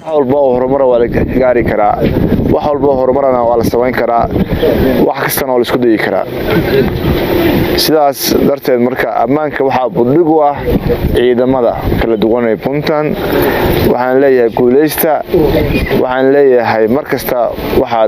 walba oo horumara waa la gaari karaa wax walba oo horumarana waa la samayn karaa wax kastana waa la isku dayi karaa sidaas darteed marka ammaanka waxaa buddhig u ah ciidamada kala duwan ee puntland waxaan leeyahay guulaysta waxaan leeyahay mar kasta waxaad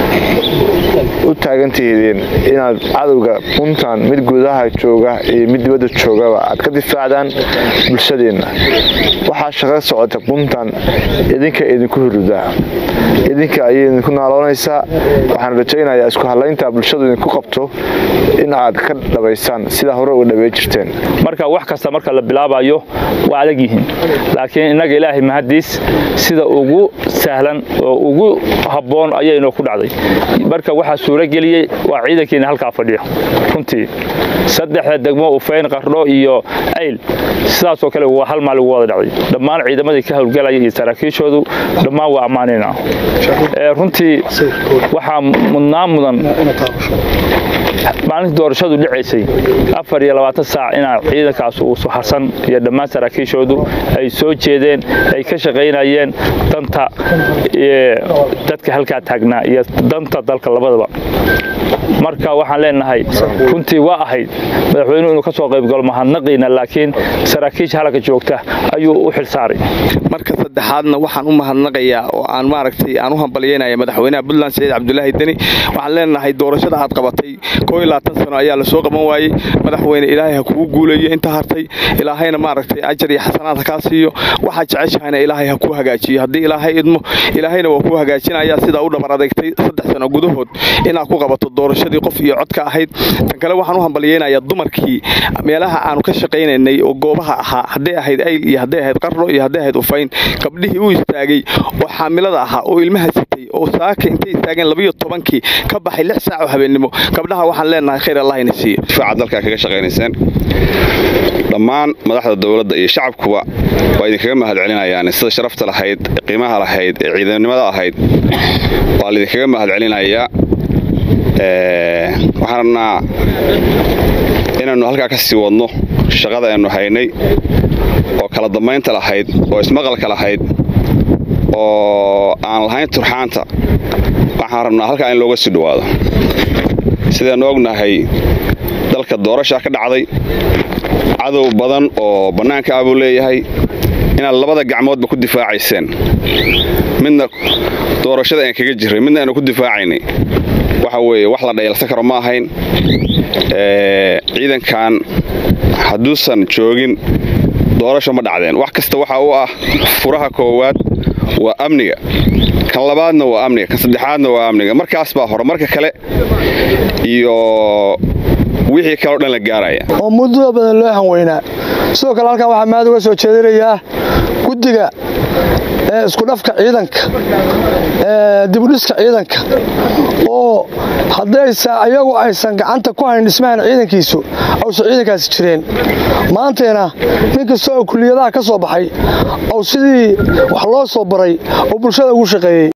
u taagantihidiin inaad cadowga puntland mid gudaha jooga iyo mid dibadda joogaba aad ka difaacdaan bulshadeenna waxaa shaqo socota puntland idinka idinku hurudaa idinka ayay idinku naaloonaysaa waxaan rajaynayaa isku hadlaynta bulshadu idinku qabto in aad ka dhabaysaan sidaa hore uga dhabey jirteen marka wax kasta marka la bilaabayo waa adag yihiin laakiin innaga ilaahay mahadiis sida ugu sahlan oo ugu habboon ayay inoo ku dhacday marka waxaa suuro geliyey waa ciidankiina halkaa fadhiyo runtii saddexda degmo ufeyn qardho iyo ayl sidaasoo kale waa hal maal ugu wada dhacday dhammaan ciidamadii ka howlgalaya iyo saraakiishoodu dhammaan waa ammaanayna runtii waxaa mudnaan mudan maalintii doorashadu dhicaysay afar iyo labaatan saac inaa ciidankaas uu suxarsan iyo dhammaan saraakiishoodu ay soo jeedeen ay ka shaqaynayeen danta dadka halkaa taagnaa iyo danta dalka labadaba marka waxaan leenahay runtii waa ahayd madaxweynuhu inuu ka soo qaybgalo mahadnaqiina laakiin saraakiisha halka joogta ayuu u xilsaaray marka saddexaadna waxaan u mahadnaqayaa oo aan maaragtay aan u hambalyeynaya madaxweynaha puntland saciid cabdulaahi deni waxaan leenahay doorashada aad qabatay koo iyo labaatan sano ayaa la soo qaban waayey madaxweyne ilaahay ha kugu guuleeyo inta hartay ilaahayna maaragtay ajar iyo xasanaad ha kaa siiyo waxaad jeceshahayna ilaahay ha kuu hagaajiyo haddii ilaahay idmo ilaahayna waa kuu hagaajinaya sidaa u dhabar adeegtay saddex sano gudahood inaad ku qabato doorashadii qof iyo cod ka ahayd tan kale waxaan u hambalyeynayaa dumarkii meelaha aanu ka shaqaynaynay oo goobaha ahaa hadday ahayd ayl iyo hadday ahayd qarno iyo hadday ahayd ufayn gabdhihii u istaagay oo xaamilada ahaa oo ilmaha sitay oo saaka intay istaageen labiyo tobankii ka baxay lix saac oo habeennimo gabdhaha waxaan leenahay khayr allah ina siiyo difaaca dalkaa kaga shaqaynayseen dhammaan madaxda dowladda iyo shacabkuba waa idinkaga mahad celinayaan sida sharafta lahayd qiimaha lahayd ee ciidamnimada ahayd waa laidinkaga mahad celinayaa waxaan rabnaa inaannu halkaa ka sii wadno shaqada aannu haynay oo kala dambaynta lahayd oo ismaqalka lahayd oo aan lahayn turxaanta waxaan rabnaa halkaa in looga sii dhowaado sidaannu ognahay dalka doorashaa ka dhacday cadow badan oo bannaanka ah buu leeyahay inaad labada gacmoodba ku difaacayseen midna doorashada aan kaga jirray midna aanu ku difaacaynay waxa weeye wax la dhayalsan karo ma ahayn ciidankan hadduusan joogin doorasho ma dhacdeen wax kasta waxa u ah furaha koowaad waa amniga kan labaadna waa amniga kan saddexaadna waa amniga markaas baa horumarka kale iyo wixii kaleo dhan la gaaraya oo muddo badan loo hanweynaa sidoo kale halkan waxaa mahad uga soo jeedinayaa guddiga ee iskudhafka ciidanka ee dibudhiska ciidanka oo haddaysa ayagu aysan gacanta ku hayn dhismahan ciidankiisu awsan ciidankaasi jireen maantayna nin kasta oo kuliyadaha ka soo baxay oo sidii wax loo soo baray oo bulshada ugu shaqeeyey